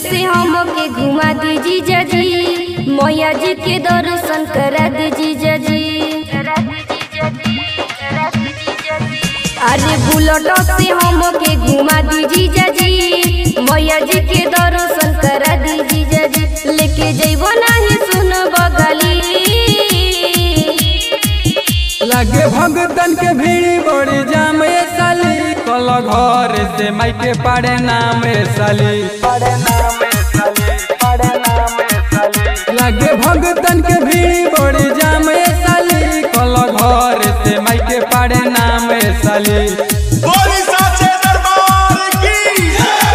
से हमके घुमा दीजी जजी मैया जी के दर्शन करा दीजी जजी अरे बुलट से हमके घुमा दीजी जजी मैया जी के दर्शन करा दीजी जजी लेके जइबो नाही सुन बगली लगे भगतन के भीड़ बड़ी जाम ए साली कल घर से माइके पाड़े नाम ए साली लगे भगतन के भीड़ बड़ी जाम ए साली कल घर से माइके पाड़े नाम ए साली बोली साचे दरबार की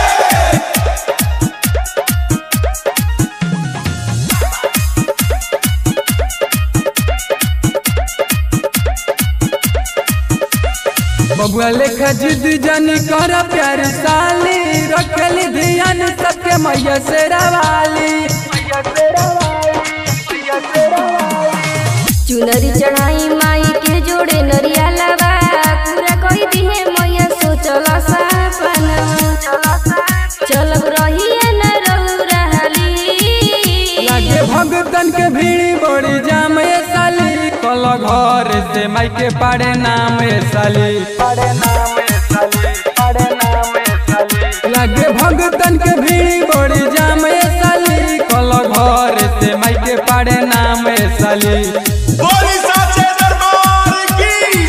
बबुआ लेखा जिद जानी कर प्यार साली रखल ध्यान सबके मैया से रवाली चुनरी चढ़ाई माई के जोड़े नरिया लबा पूरा कोई दिहे मैया सोचल सपना चलब रही न रहू रहली लगे भगतन के भीड़ बड़ी जाम ए साली कल घर से माइके पाड़े नाम ए साली लगे भगतन के भीड़ बड़ी जाम ए साली कल घर से माइके पाड़े नाम ए साली बोली साचे दरबार की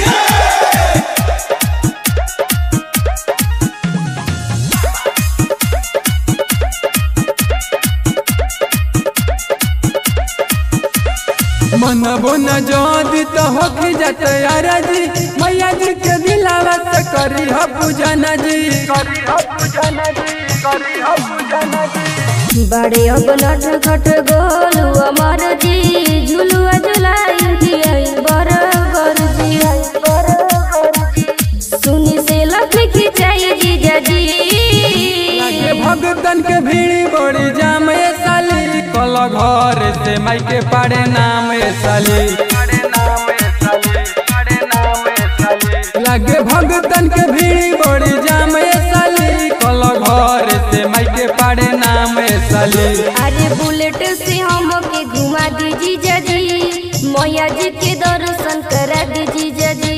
मन बुन जोदी तो होख जात यारा जी मैया जी के दिलावा से करी हो पूजन जी बड़े अब नट खट गोलू अमर जी झुलुआ झुलाई दियाई बरबर जी सुनी से लक्ष्मी खिंचाई जी जजी लगे भगतन के भीड़ बड़ी जाम ए साली कल घर से माइके पाड़े नाम ए साली लगे भगतन के भीड़ बड़ी जाम ए साली कल घर से माइके पाड़े नाम ए साली अरे बुलेट से हमके घुमा दीजी जजी मैया जी के दर्शन करा दीजी जजी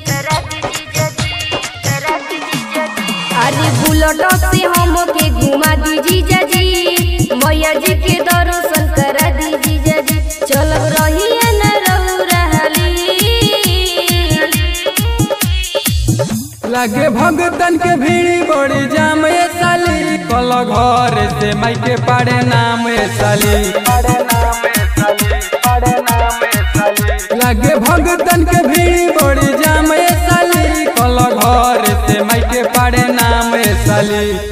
अरे बुलेट से हमके घुमा दीजी जजी मैया जी के दर्शन करा दीजी जजी चलब रही न रहू रहली लगे भगतन के भीड़ बड़ी जाम ए साली कल घर से माइके पाड़े नाम ए साली लगे भगतन के भीड़ बड़ी जाम ए साली कल घर से माइके पाड़े नाम ए साली